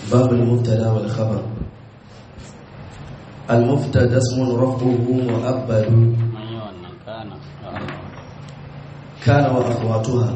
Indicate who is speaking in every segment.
Speaker 1: باب المبتدا والخبر المبتدا اسم رفعه مؤبد كان واخواتها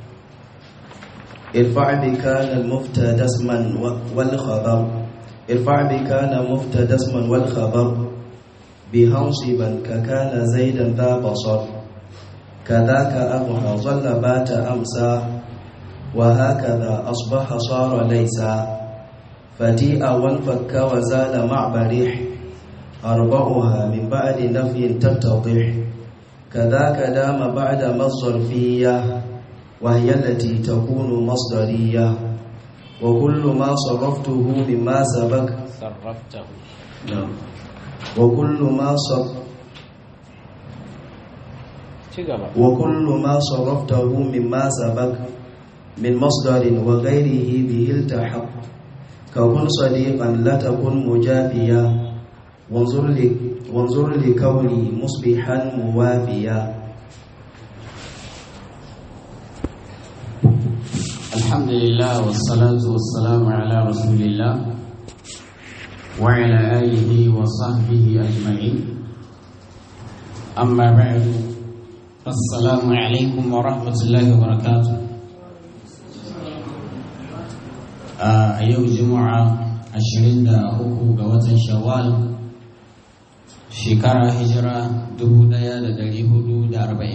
Speaker 1: ارفع بكان المبتدا اسما والخبر ارفع بكان مبتدا اسما والخبر بهنصبا ككان زيدا ذا بصر كذاك أضحى ظل بات أمسى وهكذا أصبح صار ليس فتيء وانفك وزال مع بريح أربعها من بعد نفي تتضح كذاك دام بعد مصرفية وهي التي تكون مصدرية وكل ما صرفته مما سبق
Speaker 2: صرفته
Speaker 1: نعم وكل ما صرف وكل ما صرفته مما سبق من مصدر وغيره به التحق ككن صديقا لا تكن مجافيا وانظر لك وانظر لكوني مصبحا موافيا
Speaker 2: الحمد لله والصلاة والسلام على رسول الله وعلى آله وصحبه أجمعين أما بعد السلام عليكم ورحمة الله وبركاته a yau juma'a 23 ga watan shawwal shekara hijira 1442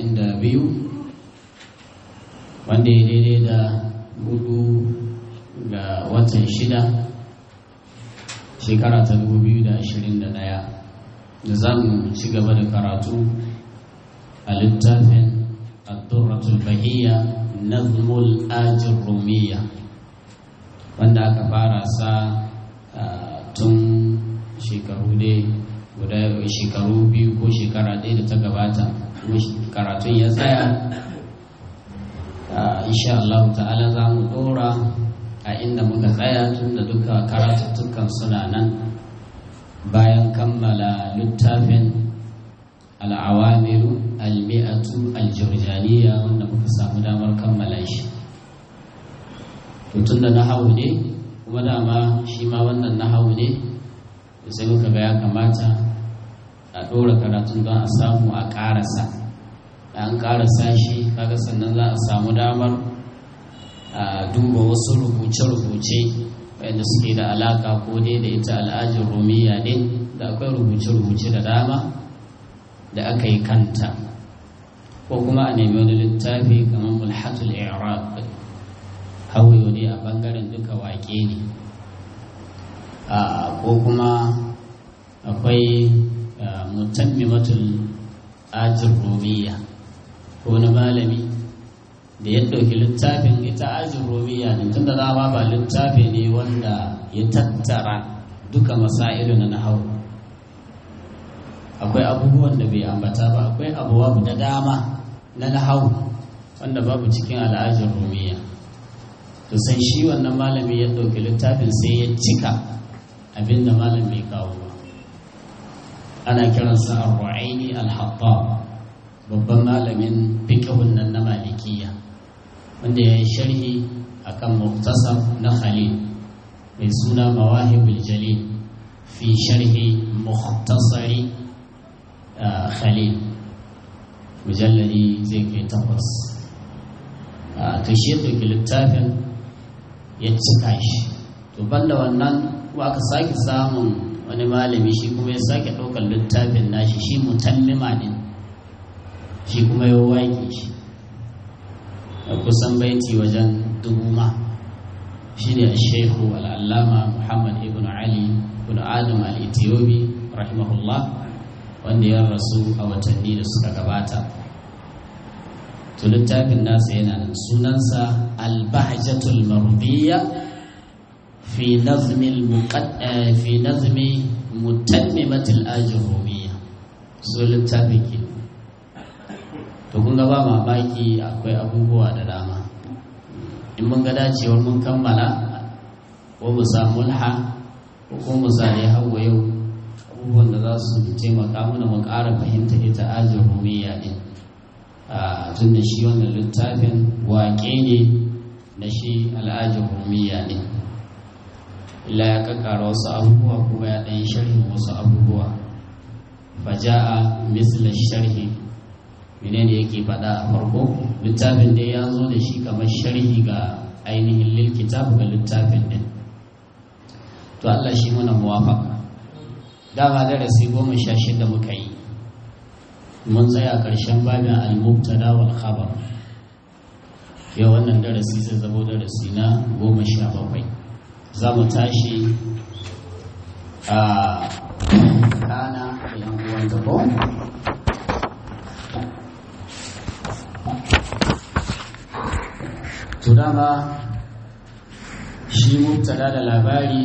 Speaker 2: wanda ya daidai da hudu ga watan shida shekara ta 2021 da za mu ci gaba da karatu a littafin addurratul bahiyya nazmul ajin rumiyya wanda aka fara sa tun shekaru dai guda shekaru biyu ko shekara ɗaya da ta gabata karatun ya tsaya insha Allah ta'ala za mu ɗora a inda muka tsaya tun da duka karatuttukan suna nan bayan kammala littafin al'awamiru al-mi'atu al-jurjaniya wanda muka samu damar kammala shi tun da nahawu ne kuma dama shi ma wannan nahawu ne sai muka ga ya kamata a ɗora karatun don a samu a ƙarasa an ƙarasa shi kaga sannan za a samu damar a duba wasu rubuce-rubuce wanda suke da alaka ko dai da ita al'ajin romiya ne da akwai rubuce-rubuce da dama da aka yi kanta ko kuma a nemi wani littafi kamar mulhatul i'rab hawayo ne a bangaren duka wake ne ko kuma akwai mutammimatul ajin romiya ko na malami da ya ɗauki littafin ita ajin romiya ne tun da dama ba littafi ne wanda ya tattara duka masailu na nahawu akwai abubuwan da bai ambata ba akwai abubuwa da dama na nahawu wanda babu cikin al'ajin romiya to sai shi wannan malami ya ɗauki littafin sai ya cika abin da malam bai kawo ba ana kiransa ar-ru'aini al-hattab babban malamin fiqhun nan na malikiya wanda ya yi sharhi akan muktasar na khalil mai suna mawahibul jalil fi sharhi muktasari khalil mujalladi zai kai takwas to shi ɗauki littafin ya cika shi to banda wannan kuma aka sake samun wani malami shi kuma ya sake ɗaukar littafin nashi shi mutammima ne shi kuma ya waƙe shi da kusan baiti wajen dubu ma shi ne shehu al'allama muhammad ibn ali ibn adam al-ethiopi rahimahullah wanda ya rasu a watanni da suka gabata to littafin nasa yana nan sunansa al-bahjatul mardiya fi nazmi fi nazmi mutammimatil ajrumiyya so littafin ke to kun ga ba mamaki akwai abubuwa da dama in mun ga dacewar mun kammala ko mu samu mulha ko kuma mu zare hawa yau abubuwan da za su taimaka mana mu ƙara fahimta ita ajin rumiya din tun da shi wannan littafin waƙe ne na shi al'ajin rumiya din illa ya kakkara wasu abubuwa kuma ya ɗan sharhin wasu abubuwa faja'a misla sharhi menene yake faɗa a farko littafin da ya zo da shi kamar sharhi ga ainihin lil kitab ga littafin din to Allah shi mana muwafaka dama darasi goma sha shida muka yi mun tsaya ƙarshen babin al-mubtada wal khabar yau wannan darasi zai zama darasi na goma sha bakwai za mu tashi a kana da yan uwan gabo to dama shi mubtada da labari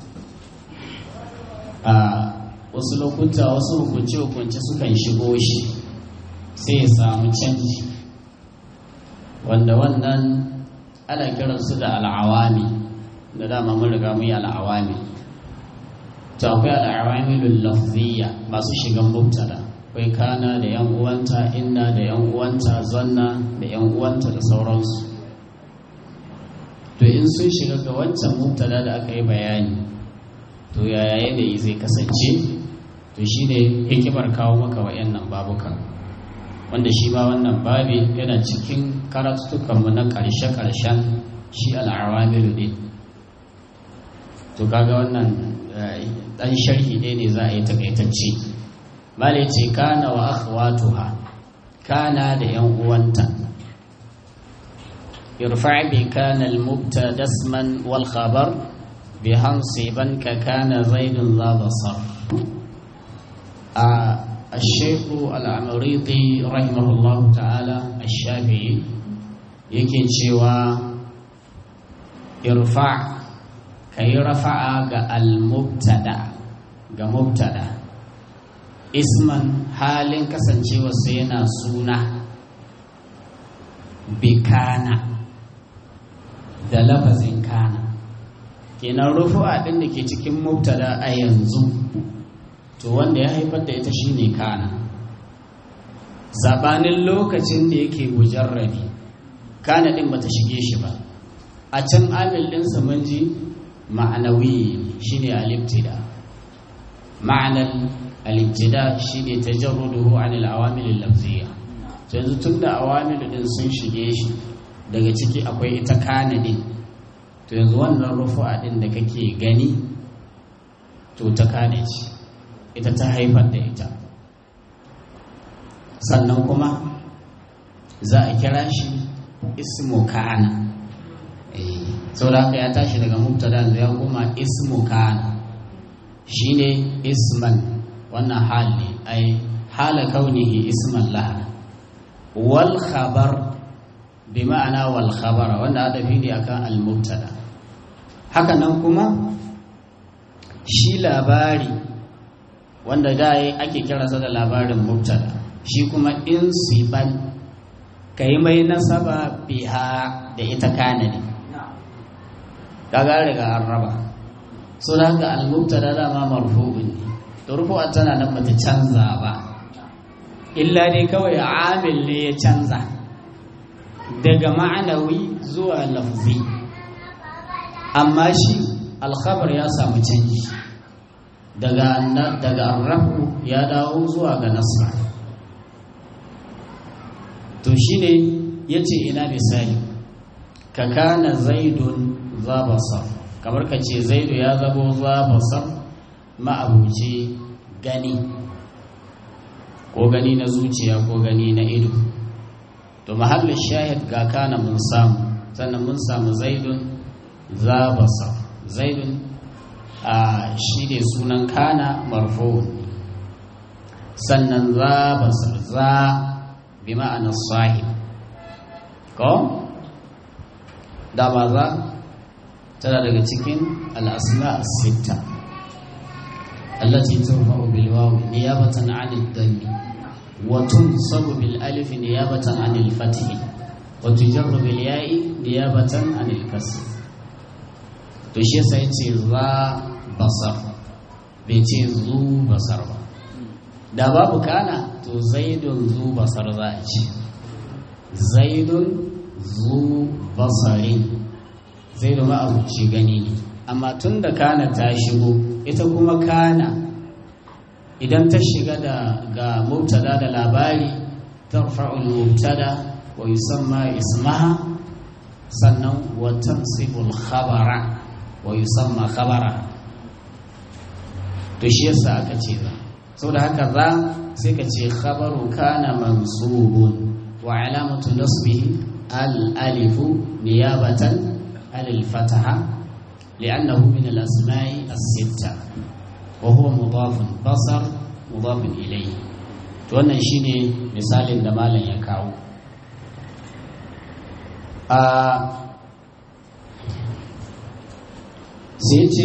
Speaker 2: a wasu lokuta wasu hukunce-hukunce sukan shigo shi sai ya samu canji wanda wannan ana kiransu da al'awami da dama mun riga mun yi al'awami to akwai al'awamilul lafziyya masu shigan mubtada akwai kana da yan uwanta inna da yan uwanta zanna da yan uwanta da sauransu to in sun shiga ga wancan mubtada da aka yi bayani to yaya yanayi zai kasance to shi ne hikimar kawo maka wa'annan babukan wanda shi ma wannan babi yana cikin karatutukanmu na ƙarshe-ƙarshen shi al'awamilu ne to kaga wannan ɗan sharhi ne ne za a yi takaitacce mala ce kana wa akhwatuha kana da yan uwanta irfa bi kana al-mubtada isman wal khabar bi hansiban ka kana zaidun za basar الشيخ العمريطي رحمه الله تعالى الشافعي yake cewa irfa ka yi rafa'a ga al-mubtada ga mubtada isman halin kasancewa sai yana suna bikana da lafazin kana kenan rufu'a ɗin da ke cikin mubtada a yanzu to wanda ya haifar da ita shine kana sabanin lokacin da yake mujarrabi kana din bata shige shi ba a can amil din sa mun ji ma'anawi shine al-ibtida ma'anan al-ibtida shine tajarruduhu an al-awamil al-lafziyya to yanzu tunda awamil din sun shige shi daga ciki akwai ita kana din to yanzu wannan rufu'a din da kake gani to ta kane ce ita ta haifar da ita sannan kuma za a kira shi ismu kana sau da haka ya tashi daga mubtada ya koma ismu kana shine isman wannan hali ai hala kaunihi isman laha wal khabar bi ma'ana wal khabara wanda adafi ne akan al mubtada haka nan kuma shi labari wanda da ake kiransa da labarin mubtada shi kuma in siban ka yi mai nasaba biha da ita kana ne kaga riga an raba so da haka al-mubtada dama marfu'un ne to rufu'a tana nan bata canza ba illa dai kawai amil ne ya canza daga ma'anawi zuwa lafzi amma shi alkhabar ya samu canji daga daga arrafu ya dawo zuwa ga nasra to shine yace ina misali ka kana zaidun za basar kamar ka ce zaidu ya zabo za basar ma'abuci gani ko gani na zuciya ko gani na ido to mahallin shahid ga kana mun samu sannan mun samu zaidun za basar zaidun a shi ne sunan kana marfo sannan za basar za bi ma'anar sahib ko da ba za tana daga cikin al'asma sita allati turfa'u bil waw niyabatan 'an ad-dammi wa tunsabu bil alif niyabatan 'an al-fath wa tujarru bil ya'i niyabatan 'an al-kasr to shi yasa yace za basar bai ce zu basar ba da babu kana to zaidun zu basar za a ce zaidun zu basarin zaidu ma'abuci gani ne amma tun da kana ta shigo ita kuma kana idan ta shiga da ga mubtada da labari tarfa'ul mubtada wa yusamma ismaha sannan wa tansibul khabara wa yusamma khabara to shi yasa aka ce za saboda haka za sai ka ce khabaru kana mansubun wa alamatu nasbihi al alifu niyabatan al fataha li'annahu min al asma'i as sitta wa huwa mudafun basar mudafun ilayhi to wannan shine misalin da malam ya kawo a sai ce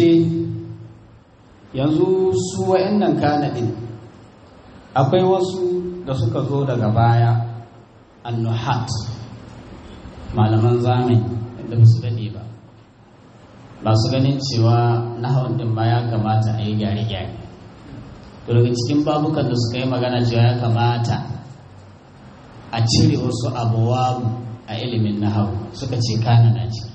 Speaker 2: yanzu su wa'annan kanadin akwai wasu da suka zo daga baya annuhat malaman zamani da ba su daɗe ba ba su ganin cewa nahawar din ma ya kamata a yi gyare-gyare to daga cikin babukan da suka yi magana cewa ya kamata a cire wasu abuwa a ilimin nahawu suka ce kana na ciki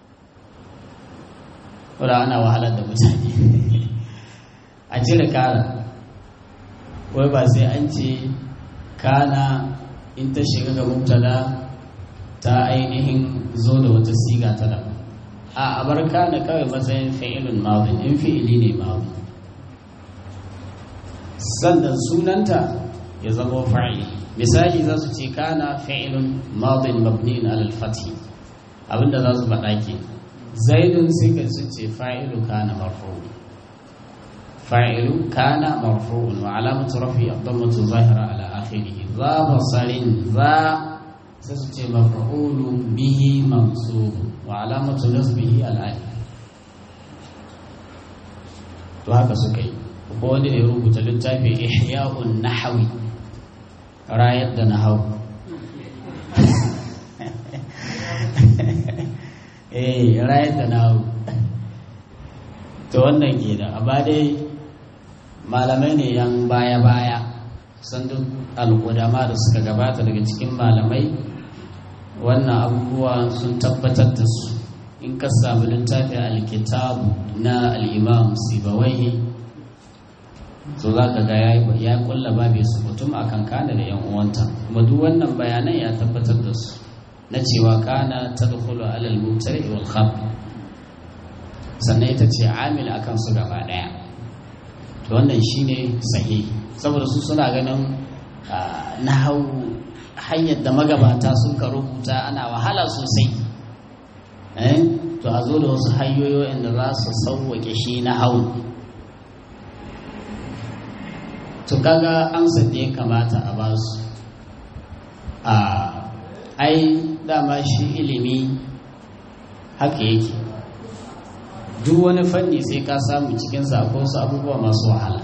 Speaker 2: wadda ana wahalar da mutane a cire kara wai ba sai an ce kana in ta shiga ga mubtada ta ainihin zo da wata siga ta daban a abar kana kawai matsayin fi'ilun madin in fi'ili ne madin sannan sunanta ya zama fa'ili misali za su ce kana fi'ilun madin mabniin alal fathi abinda za su faɗa ke zaidun sai ka su ce fa'ilu kana marfu'un fa'ilu kana marfu'un wa alamatu rafi ad-dammatu zahira ala akhirih za basarin za sai su ce maf'ulu bihi mansub wa alamatu nasbihi al-alif to haka suka yi ko wanda ya rubuta littafi ihya'un nahwi rayar da nahawu eh rayar da nahawu to wannan ke da amma dai malamai ne yan baya-baya san duk al'udama da suka gabata daga cikin malamai wannan abubuwa sun tabbatar da su in ka samu littafi alkitabu na al'imam sibawai so za ka ga ya kulla babu su mutum a kan kana da yan uwanta kuma duk wannan bayanan ya tabbatar da su na cewa kana ta dukulu alal mutari wal khab sannan ita ce amil akan su gaba daya to wannan shine sahihi saboda su suna ganin na hau hanyar da magabata sun ka rubuta ana wahala sosai to a zo da wasu hanyoyi da za su sauwake shi na hau to kaga amsar da ya kamata a ba su a ai dama shi ilimi haka yake duk wani fanni sai ka samu cikin ko su abubuwa masu wahala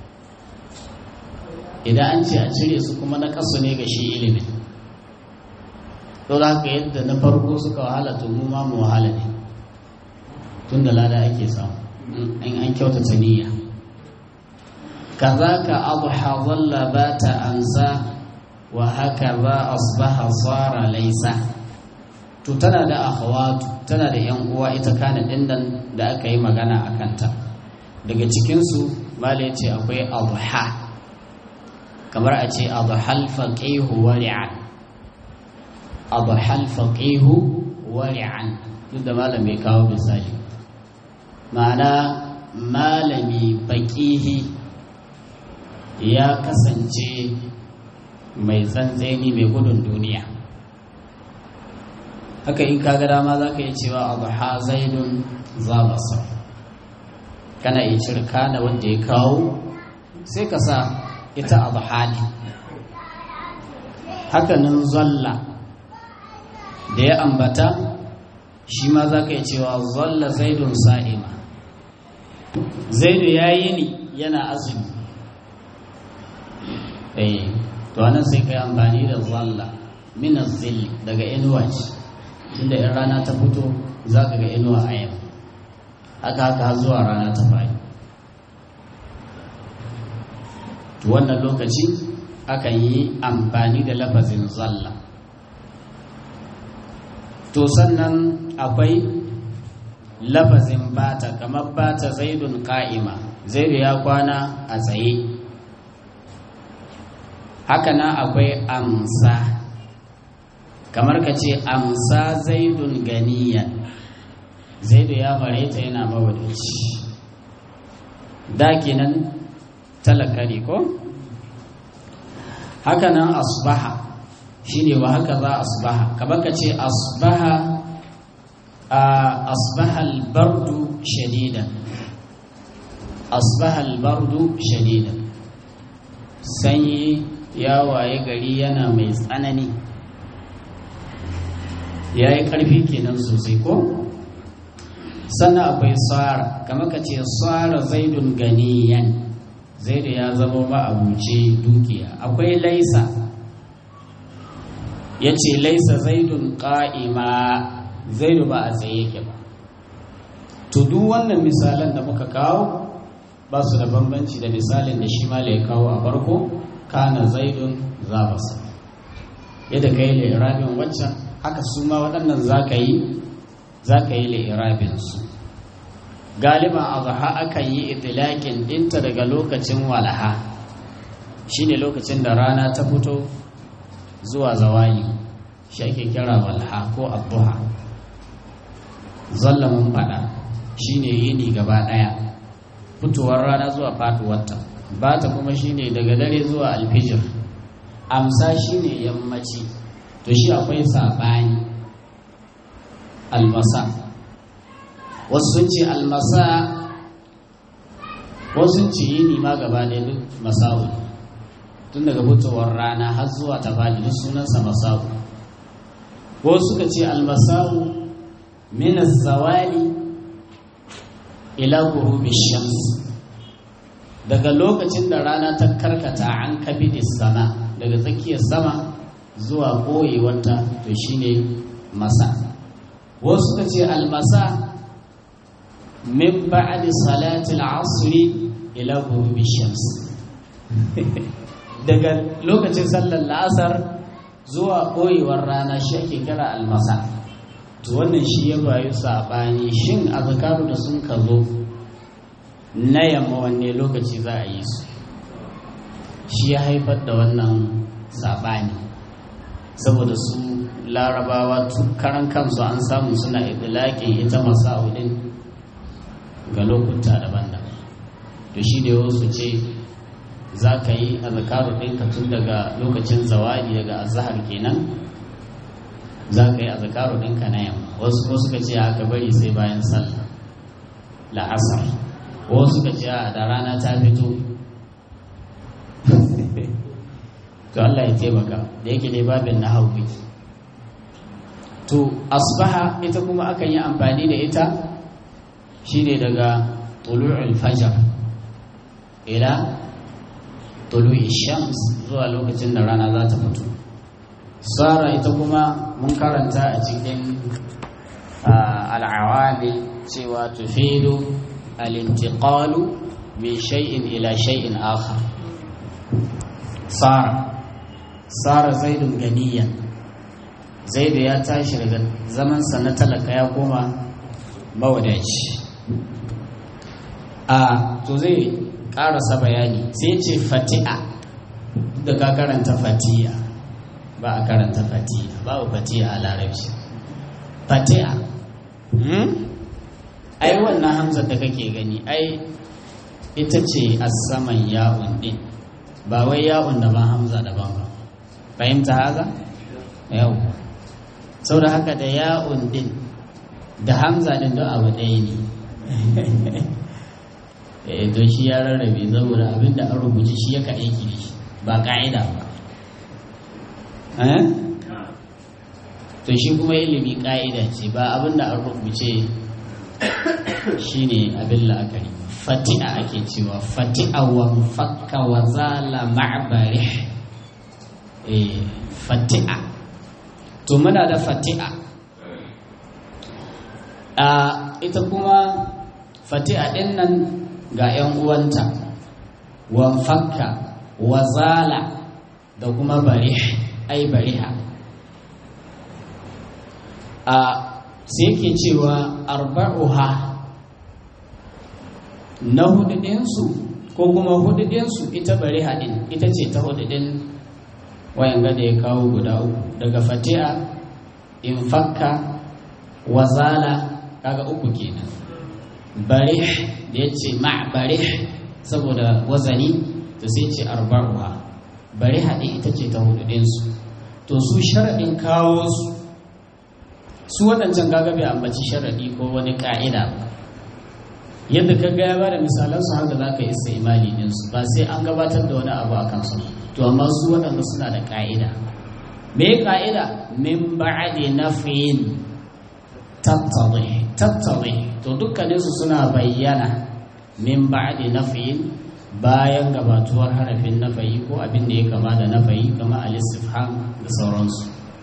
Speaker 2: idan an ce a cire su kuma na kasu ne ga shi ilimin to da haka yadda na farko suka wahala to mu ma mu wahala ne tun da lada ake samu in an kyautata niyya kazaka adha dhalla bata ansa wa hakaza asbaha sara laysa to tana da akhawatu tana da yan uwa ita kana dinnan da aka yi magana a kanta daga cikin su mala yace akwai adha kamar a ce adhal faqihu wari'an adhal faqihu wari'an duk da malam bai kawo misali ma'ana malami baqihi ya kasance mai tsantseni mai gudun duniya haka in kaga dama za ka yi cewa adha zaidun zabasa kana iya cire kana wanda ya kawo sai ka sa ita adha ne hakanan zalla da ya ambata shi ma za ka yi cewa zalla zaidun sa'ima zaidu ya yi ni yana azumi eh to anan sai ka yi amfani da zalla minas zilli daga inuwa ce inda in rana ta fito za ka ga inuwa a yau haka haka zuwa rana ta fayi to wannan lokaci akan yi amfani da lafazin zalla to sannan akwai lafazin bata kamar bata zaidun ka'ima zaidu ya kwana a tsaye haka nan akwai amsa kamar ka ce amsa zaidun ganiyan zaidu ya mareta yana mawadaci da kenan talaka ne ko haka nan asbaha shine wa haka za asbaha kamar ka ce asbaha asbaha albardu shadidan asbaha albardu shadidan sanyi ya waye gari yana mai tsanani ya yi ƙarfi kenan sosai ko sannan akwai tsara kama ka ce tsara zaidun ganiyan zaidu ya zama ma'abuci dukiya akwai laisa ya ce laisa zaidun ƙa'ima zaidu ba a tsaye yake ba to duk wannan misalan da muka kawo ba su da bambanci da misalin da shi mala ya kawo a farko kana zaidun za basa yadda ka yi lirabin waccan haka su ma waɗannan za ka yi za ka yi lirabinsu galiban azaha akan yi itilakin ɗinta daga lokacin walaha shine lokacin da rana ta fito zuwa zawali shi ake kira walaha ko abuha zallamin fada shine yini gaba ɗaya fitowar rana zuwa faduwarta ba ta kuma shine daga dare zuwa alfijir amsa shine yammaci to shi akwai saɓani almasa wasu sun ce almasa wasu sun ce yini ma gaba ɗaya duk masa'u tun daga fitowar rana har zuwa ta faɗi duk sunansa masa'u wasu suka ce almasa'u min zawali ila gurubi shams daga lokacin da rana ta karkata an kabidi sama daga tsakiyar sama zuwa koyewarta to shine masa wasu suka ce almasa min ba'di salati al-asr ila ghurubi shams daga lokacin sallar la'asar zuwa koyewar rana shi ake kira almasa to wannan shi ya bayu sabani shin azkaru da sun ka zo na yamma wanne lokaci za a yi su shi ya haifar da wannan sabani saboda su larabawa karan kansu an samu suna idilakin ita masa'udin ga lokuta daban-daban to shi ne wasu ce za ka yi azkaru ɗinka tun daga lokacin zawadi daga azahar kenan za ka yi azkaru ɗinka na yamma wasu ko suka ce aka bari sai bayan sallah la'asar wasu suka ce a da rana ta fito to Allah ya taimaka da yake dai babin na hauki to asbaha ita kuma akan yi amfani da ita shine daga tulu'ul fajar ila tulu'i shams zuwa lokacin da rana za ta fito sara ita kuma mun karanta a cikin al'awami cewa tufidu al-intiqalu min shay'in ila shay'in akhar sara sara zaidun ganiyan zaidu ya tashi daga zamansa na talaka ya koma mawadaci a to zai karasa bayani sai ce fati'a da ka karanta fati'a ba a karanta fati'a babu fati'a a larabci fati'a ai wannan hamzar da kake gani ai ita ce a saman ya'un din ba wai ya'un da ba hamza daban ba fahimta haza yau sau da haka da ya'un din da hamza din don abu ɗaya ne eh to shi ya rarrabe saboda abinda an rubuce shi yaka aiki da shi ba ka'ida ba to shi kuma ilimi ka'ida ce ba abinda an rubuce shi ne abin la'akari fati'a ake cewa fati'a wa fakka wa zala ma'bari eh fati'a to muna da fati'a a ita kuma fati'a din nan ga 'yan uwanta wanfakka wazala da kuma barih ai bariha a sai yake cewa arba'uha na hududinsu ko kuma hududinsu ita bari haɗin ita ce ta hududin wayan gada ya kawo guda uku daga fati'a infakka wazala kaga uku kenan barih da ya ce ma'barih saboda wazani to sai ce arba'uha bari haɗe ita ce ta hududinsu to su sharaɗin kawo su su waɗancan gaga bai ambaci sharaɗi ko wani ƙa'ida yadda ka gaya ba da misalansu haka za ka isa imali ɗinsu ba sai an gabatar da wani abu a kansu to amma su waɗanda suna da ƙa'ida me ƙa'ida min ba'adi nafiyin tattali tattali to dukkaninsu suna bayyana min ba'adi nafiyin bayan gabatuwar harafin nafayi ko abin da ya kama da nafayi kama al-istifham da sauransu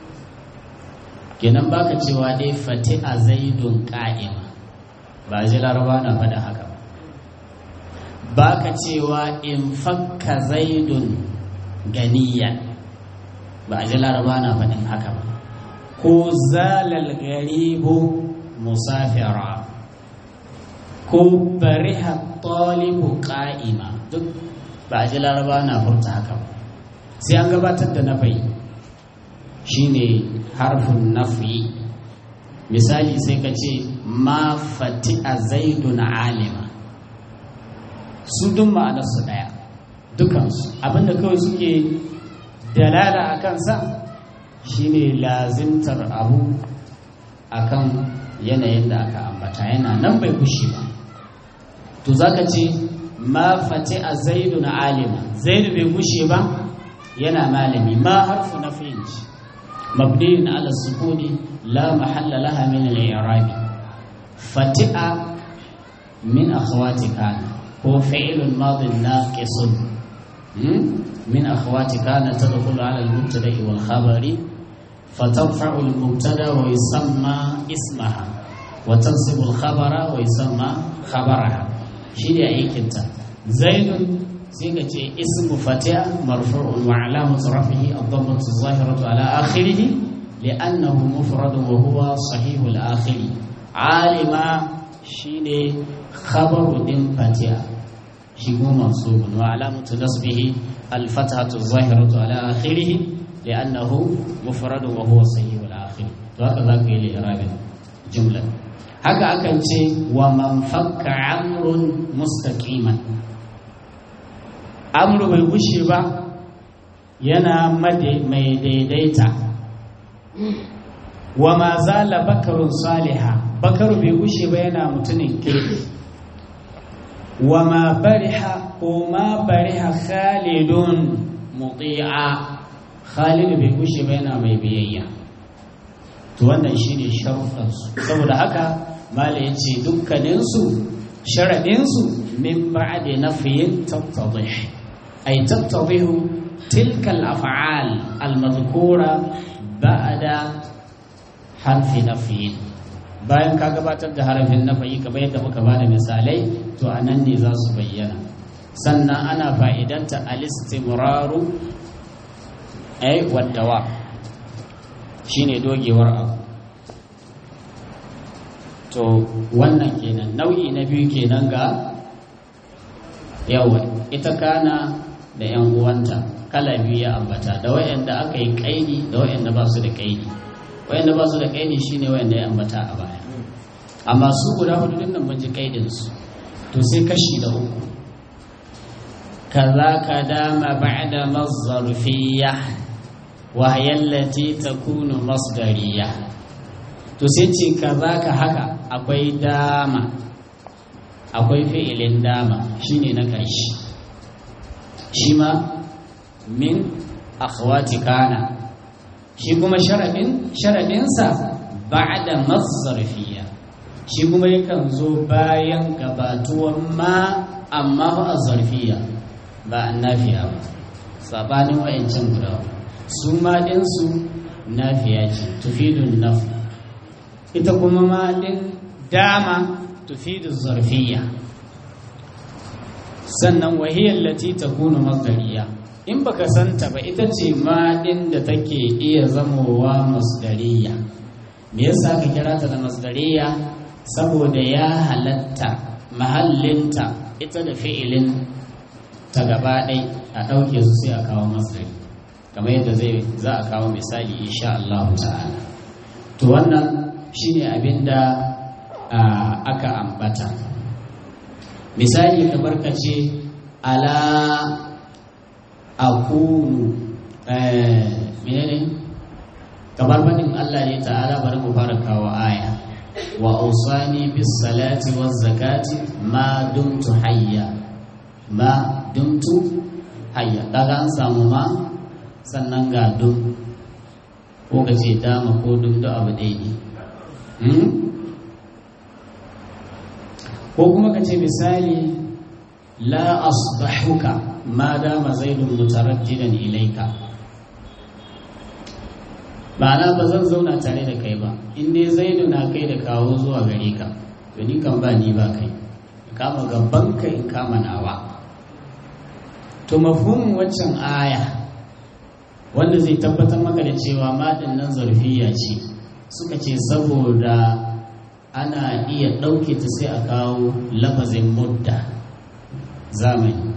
Speaker 2: kenan baka cewa dai fati a zaidun ƙa'ima ba ji laraba na faɗa haka ba ka cewa in fakka zaidun ganiya ba ji laraba na faɗin haka ba ko zalal garibu musafira ko bariha talibu ƙa'ima duk ba ji laraba na furta haka ba sai an gabatar da nafayi shine harfin nafi misali sai ka ce ma fati a zaidun alima su duk ma'anarsu ɗaya dukansu abinda kawai suke dalala a kansa shine lazimtar abu akan yanayin da aka ambata yana nan bai kushe ba to zaka ce ma fati a zaidun alima zaidu bai kushe ba yana malami ma harfu na fahimci مبني على السكون لا محل لها من الإعراب فتئ من أخوات كان هو فعل ماض ناقص من أخوات كان تدخل على المبتدأ والخبر فترفع المبتدأ ويسمى اسمها وتنصب الخبر ويسمى خبرها شيء أي كنت زيد sai ka ce ismu fatiha marfu'un wa alamatu rafihi ad-dammatu az-zahiratu ala akhirih li'annahu mufradun wa huwa sahihul akhir alima shine khabaru din fatiha shi kuma mansubun wa alamatu nasbihi al-fathatu az-zahiratu ala akhirih li'annahu mufradun wa huwa sahihul akhir to haka zaka yi li'irabin jumla haka akan ce wa man fakka amrun mustaqiman amru bai gushe ba yana mai daidaita wa ma zala bakarun saliha bakaru bai gushe ba yana mutumin kirki wa ma bariha ko ma bariha khalidun muti'a khalidu bai gushe ba yana mai biyayya to wannan shine sharuɗansu saboda haka mala ya ce dukkaninsu sharaɗinsu min ba'adi nafiyin tattadih أي تتضح تلك الأفعال المذكورة بعد حرف نفي bayan ka gabatar da harafin nafayi kamar yadda muka ba da misalai to a nan ne za su bayyana sannan ana fa'idanta alistimraru ai waddawa shine dogewar abu to wannan kenan nau'i na biyu kenan ga yawa ita kana da 'yan uwanta kala biyu ya ambata da wayanda aka yi kaidi da wayanda ba su da kaidi wayanda ba su da kaidi shine wayanda ya ambata a baya amma su guda hudu din nan mun ji kaidin su to sai kashi da uku kaza ka dama ba'da mazzarfiyya wa hiya allati takunu masdariyya to sai ce kaza ka haka akwai dama akwai fi'ilin dama shine na ƙarshe shi ma min akhwati kana shi kuma sharadin sharadinsa ba'da mazzarfiyya shi kuma yakan zo bayan gabatuwan ma amma ba a zarfiya ba an nafiya ba sabanin wa'ancan guda su ma ɗinsu nafiya ce tufidun naf ita kuma ma ɗin dama tufidu zarfiya sannan wahiyar lati ta kuna masdariya in baka santa ba ita ce ma ɗin da take iya zamowa masdariya me yasa ka kira ta da masdariya saboda ya halatta mahallinta ita da fi'ilin ta gaba ɗai a ɗauke su sai a kawo masdari kamar yadda zai za a kawo misali insha Allah ta'ala to wannan shine abin da aka ambata misali kamar ka ce ala akunu menene kamar fadin Allah ne ta'ala bari mu fara kawo aya wa ausani bis salati waz zakati ma dumtu hayya ma dumtu hayya kaga an samu ma sannan ga dum ko ka ce dama ko dum da abu ɗaya ne ko kuma ka ce misali la asbahuka ma dama zaidun mutarajjidan ilaika ma'ana ba zan zauna tare da kai ba in dai zaidu na kai da kawo zuwa gare ka to ni kan ba ni ba kai kama gaban ka in kama nawa to mafhumin waccan aya wanda zai tabbatar maka da cewa madin nan zarfiya ce suka ce saboda ana iya ɗauke ta sai a kawo lafazin mudda zamani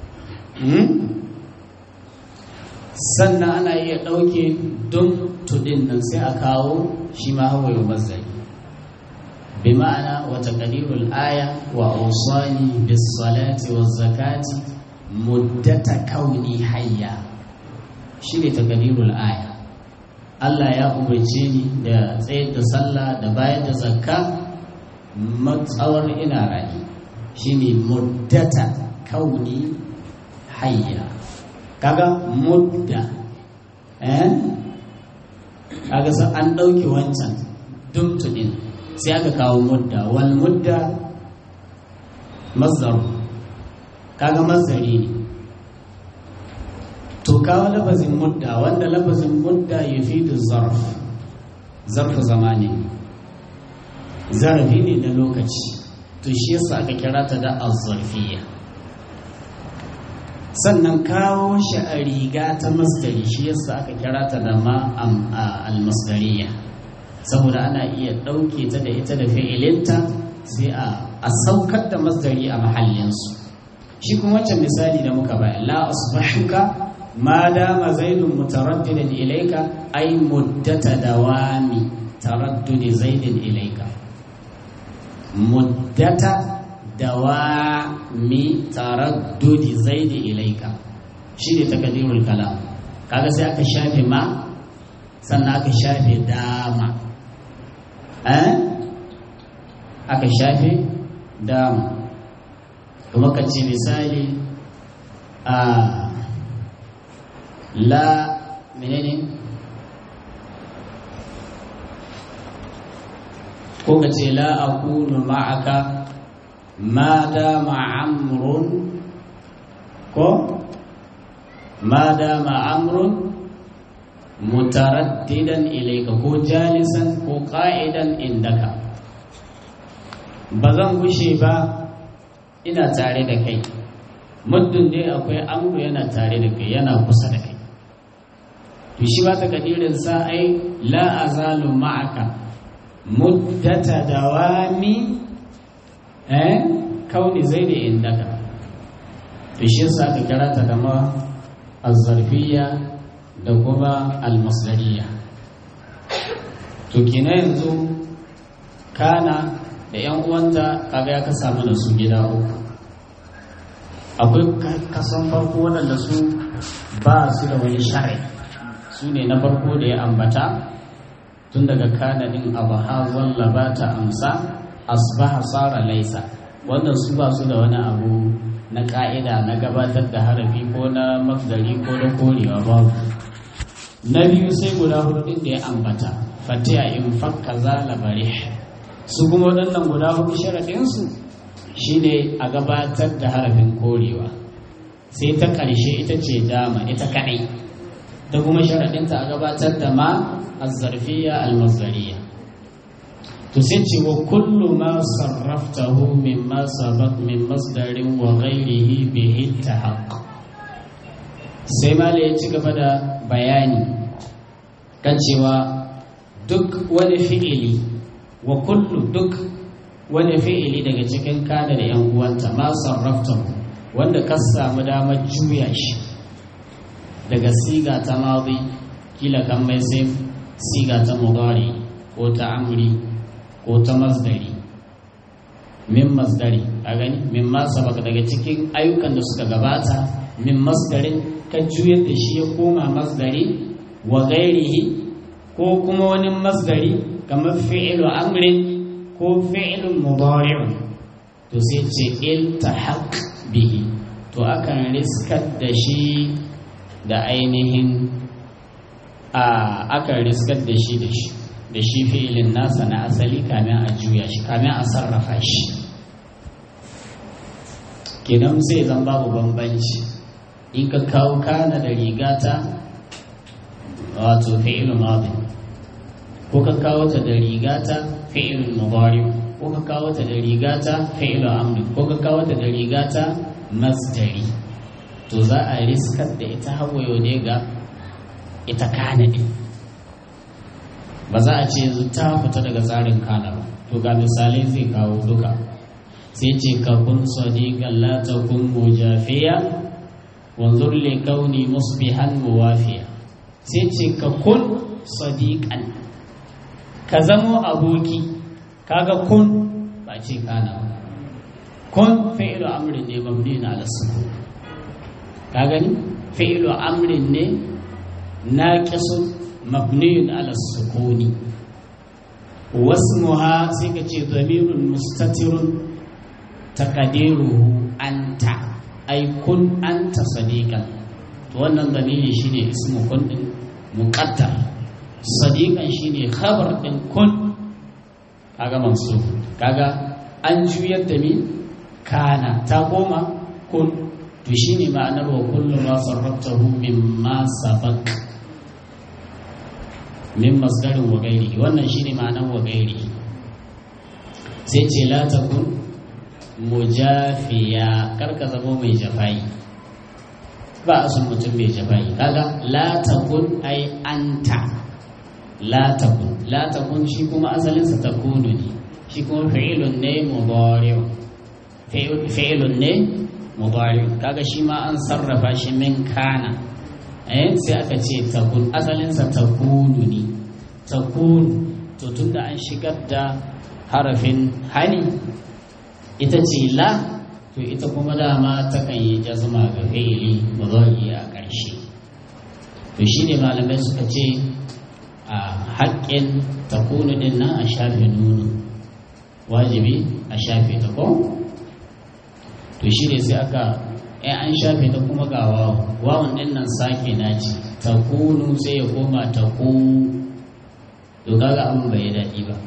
Speaker 2: sannan ana iya ɗauke don tudin nan sai a kawo shi ma hawa yau mazari bi ma'ana wata ƙadirul aya wa ausani bis salati wa zakati muddata kauni hayya shi ne ta ƙadirul aya Allah ya umarce ni da tsayar da sallah da bayar da zakka matsawar ina rayu shine muddata kauni hayya kaga mudda eh kaga sai an dauke wancan dumtu din sai aka kawo mudda wal mudda mazdar kaga mazdari ne to kawo lafazin mudda wanda lafazin mudda yufidu zarf zarf zamani zarafi ne na lokaci to shi yasa aka kira ta da azzarfiyya sannan kawo shi a riga ta masdari shi yasa aka kira ta da ma almasdariya saboda ana iya ɗauke ta da ita da fi'ilinta sai a saukar da masdari a mahallinsu shi kuma wancan misali da muka bayan la asbahuka ma dama zaidun mutaraddidan ilaika ay muddata dawami taraddudi zaidin ilaika muddata dawami taraddudi zaidi ilaika shi ne takadirul kalam kaga sai aka shafe ma sannan aka shafe dama eh aka shafe dama kuma ka ce misali a la menene ko ka ce la akunu ma'aka ma dama amrun ko ma dama amrun mutaraddidan ilayka ko jalisan ko qa'idan indaka ba zan gushe ba ina tare da kai muddin dai akwai amru yana tare da kai yana kusa da kai to shi ba ta kadirin sa ai la azalu ma'aka muddata dawami eh kauni zaidi indaka to shi yasa aka kira ta da ma azzarfiyya da kuma almasdariya to kina yanzu kana da yan uwanta kaga ya ka samu da su gida uku akwai kasan farko waɗanda su ba su da wani shari su ne na farko da ya ambata tun daga kanadin abu ha walla ba ta amsa asbaha sara laisa wanda su ba su da wani abu na ka'ida na gabatar da harafi ko na mafdari ko na korewa babu na biyu sai guda hudu din da ya ambata fatiya in fakka zala bare su kuma waɗannan guda hudu sharaɗinsu shine a gabatar da harafin korewa sai ta ƙarshe ita ce dama ita kaɗai da kuma sharaɗinta a gabatar da ma azzarfiya almazdariya to sai ce wa kullu ma sarraftahu min ma sabaq min masdarin wa ghairihi bihi tahaq sai mala ya ci gaba da bayani kan cewa duk wani fi'ili wa kullu duk wani fi'ili daga cikin kana da yan uwanta ma sarrafta wanda ka samu damar juya shi daga siga ta madi kila kan mai sai siga ta mudari ko ta amri ko ta masdari min masdari a gani min ma sabaka daga cikin ayyukan da suka gabata min masdarin ka juyar da shi ya koma masdari wa gairihi ko kuma wani masdari kamar fi'ilu amrin ko fi'ilun mudari'un to sai ce iltahaq bihi to akan riskar da shi da ainihin a akan riskar da shi da shi da shi fi'ilin nasa na asali kamin a juya shi kamin a sarrafa shi kenan sai zan babu bambanci in ka kawo kana da rigata wato fi'ilun madin ko ka kawo ta da rigata fi'ilun mudari ko ka kawo ta da rigata fi'ilun amri ko ka kawo ta da rigata masdari to za a riskar da ita hawayo ne ga ita kana din ba za a ce yanzu ta fita daga tsarin kana ba to ga misalai zai kawo duka sai ce ka kun sadiqan la takun mujafiya wanzur li kauni musbihan muwafiya sai ce ka kun sadiqan ka zamo aboki kaga kun ba ce kana ba kun fi'lu amrin ne mabni na al-sukun ka gani fi'lu amrin ne naqisun mabni ala sukuni wasmuha sai ka ce dhamirun mustatirun taqdiruhu anta ay kun anta sadiqan to wannan dhamiri shine ismu kun din muqaddar sadiqan shine khabar din kun kaga mansub kaga an juyar da mi kana ta koma kun to shine ma'anar wa kullu ma sarraftahu mimma sabaq min masdarin wa gairi wannan shine ma'anar wa gairi sai ce la takun mujafiya karka zama mai jafai ba a sun mutum mai jafai kaga la takun ai anta la takun la takun shi kuma asalinsa takunu ne shi kuma fi'ilun ne mudari'un fi'ilun ne mudari'un kaga shi ma an sarrafa shi min kana eh sai aka ce takun asalinsa takunu ne takunu to tunda an shigar da harafin hani ita ce la to ita kuma dama takan yi jazma ga fi'ili mudari a ƙarshe to shine malamai suka ce a haƙƙin takunu din nan a shafe nunu wajibi a shafe ta ko to shi ne sai aka in an shafe ta kuma ga wawan wawan din nan sake na ce ta kunu sai ya koma ta ku to kaga abin bai daɗi ba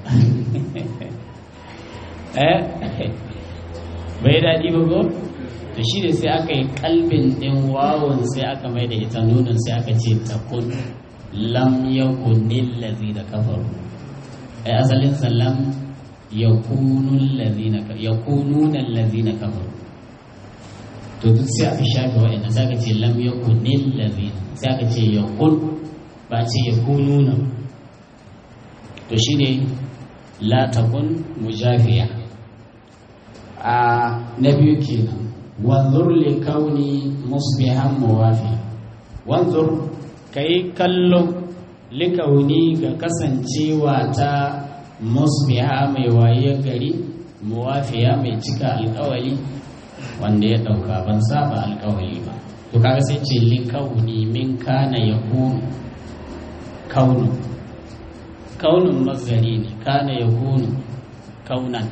Speaker 2: eh bai daɗi ba ko to shi ne sai aka yi kalbin ɗin wawan sai aka mai da ita nunin sai aka ce ta kun lam yakunil ladzi da kafaru ai asalin sallam yakunul ladina yakununa allazina kafaru to duk sai aka shafe wa'anda sai aka ce lam yakunil ladina sai aka ce yakun ba ce yakununa to shine la takun mujafiya a na biyu kenan wanzur li kauni musbihan muwafi wanzur kai kallo li kauni ga kasancewa ta musbiha mai waye gari muwafiya mai cika alkawali wanda ya dauka ban saba alkawali ba to kaga sai ce li kauni min kana yakunu kaunu kaunun mazari ne kana yakunu kaunan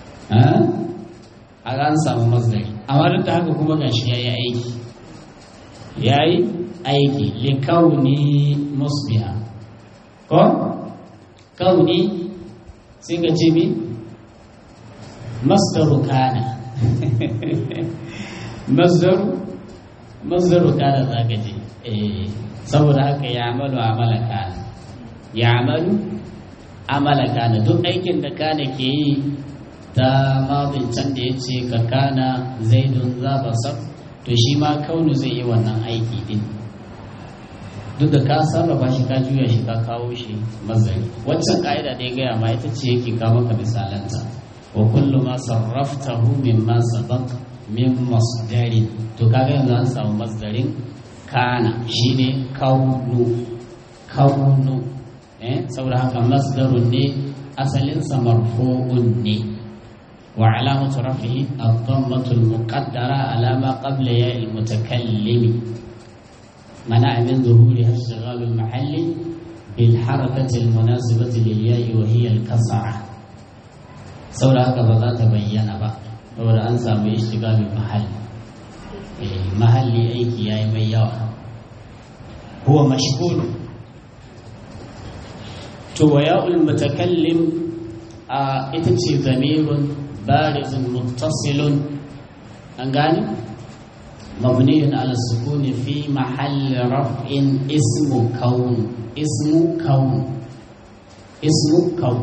Speaker 2: a ran samu mazari amma duk da haka kuma gashi ya yi aiki ya yi aiki li kauni musbiha ko kauni sai ka ce mi masdaru kana masdaru masdaru kana za ka ce saboda haka ya amalu amala kana ya amalu amala kana duk aikin da kana ke yi ta mazin can da ya ce ka kana zaidun za basar to shi ma kaunu zai yi wannan aiki din duk da ka sarrafa shi ka juya shi ka kawo shi mazari waccan ka'ida da ya gaya ma ita ce yake kawo maka misalanta wa kullu ma sarraftahu mimma sabaq min masdarin to kaga yanzu an samu masdarin kana shine kaunu kaunu eh saboda haka masdarun ne asalin sa marfu'un ne wa alamatu rafihi ad-dammatu al-muqaddara ala ma qabla ya al-mutakallim منع من ظهورها اشتغال المحل بالحركة المناسبة للياء وهي الكسرة سورة هكذا ذات بينا بقى saboda an samu ishtigalin mahalli mahalli aiki yayi mai yawa huwa mashghul to wa ya'ul mutakallim a ita ce zamirun barizun muttasilun an gane مبني على السكون في محل رفع اسم كون اسم كون اسم كون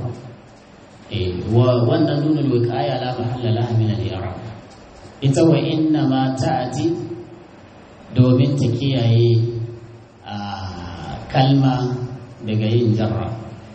Speaker 2: وأن نون الوقاية لا محل لها من الإعراب ita wa inna ma ta'ati domin ta kiyaye a kalma daga yin jarra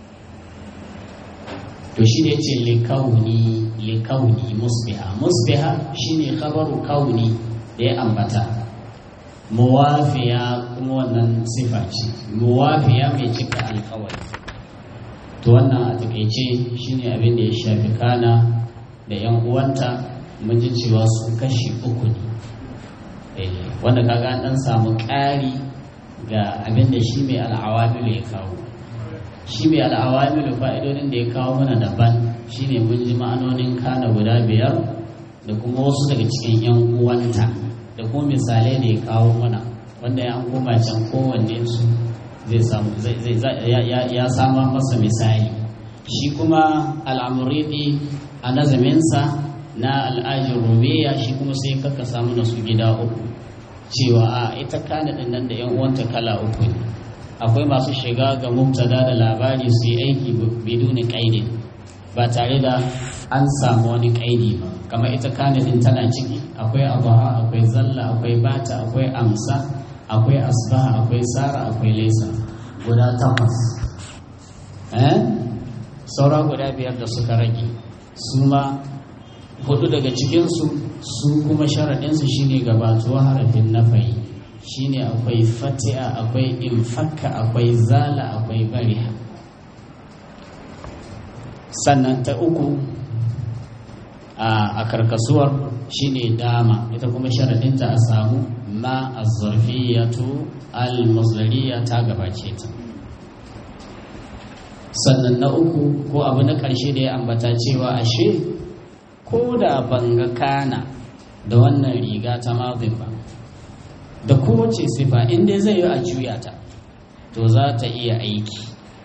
Speaker 2: to shi ne ce likauni likauni musbiha musbiha shine khabaru kauni da ya ambata muwafiya kuma wannan sifa ce muwafiya mai cika alkawari to wannan a takaice shine abin da ya shafi kana da yan uwanta mun ji cewa su kashi uku ne wanda kaga an dan samu ƙari ga abin da shi mai al'awamilu ya kawo shi mai al'awamilu fa'idodin da ya kawo mana daban shine mun ji ma'anonin kana guda biyar da kuma wasu daga cikin yan uwanta da kuma misalai da ya kawo mana wanda ya koma can kowanne su zai samu ya sama masa misali shi kuma al'amuridi a nazaminsa na al'ajin rumiya shi kuma sai kaka samu na su gida uku cewa a ita kana din nan da yan uwanta kala uku ne akwai masu shiga ga mubtada da labari su yi aiki biduni kaidi ba tare da an samu wani kaidi ba kamar ita kana din tana ciki akwai abaha akwai zalla akwai bata akwai amsa akwai asbaha akwai sara akwai laisa guda takwas eh saura guda biyar da suka rage su ma hudu daga cikinsu su kuma sharaɗinsu shine gabatuwa harafin nafayi shine akwai fati'a akwai infakka akwai zala akwai bariha sannan ta uku a karkasuwar shine dama ita kuma sharaɗinta a samu ma azzarfiyatu al-masdariya ta gabace ta sannan na uku ko abu na ƙarshe da ya ambata cewa ashe ko da ban ga kana da wannan riga ta mazin ba da kowace sifa inda zai yi a juya ta to za ta iya aiki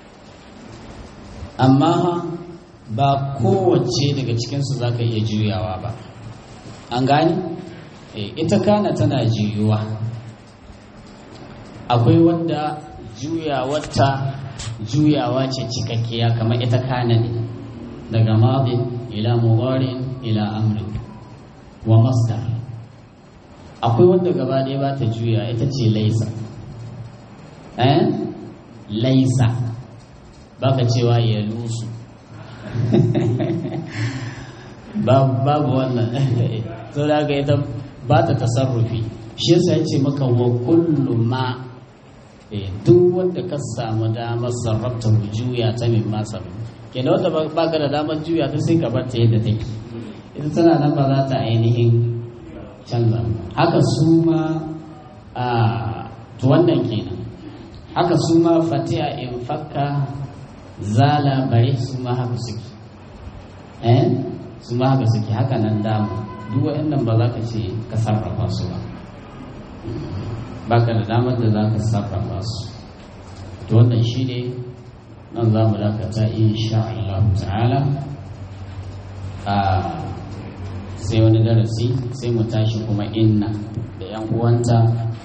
Speaker 2: amma ba kowace daga cikinsu za ka iya juyawa ba an gani ita kana tana juyuwa akwai wanda juyawarta juyawa ce cikakkiya kamar ita kana ne daga madin ila mubarin ila amrin wa masdar akwai wanda gaba ɗaya ba ta juya ita ce laisa eh laisa baka cewa ya lusu babu wannan so da ga ita ba ta tasarrufi shi yasa ya ce maka wa kullu ma duk wanda ka samu damar sarrafta juya ta min masa kenan wanda ba ka da damar juya ta sai ka bar ta yadda take ita tana nan ba za ta ainihin canza haka su ma a to wannan kenan haka su ma fatiha in fakka zala bare su ma haka suke eh su ma haka suke haka nan damu duk waɗannan ba za ka ce ka sarrafa su ba baka da damar da za ka sarrafa su to wannan shi ne nan za mu dakata insha Allah ta'ala a sai wani darasi sai mu tashi kuma inna da yan uwanta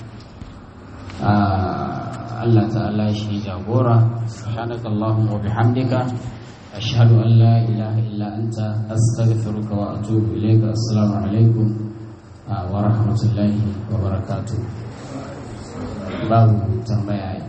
Speaker 2: Allah ta'ala shi jagora subhanaka allahumma wa bihamdika ashhadu an la ilaha illa anta astaghfiruka wa atubu ilayka assalamu alaikum wa rahmatullahi wa barakatuh babu tambaya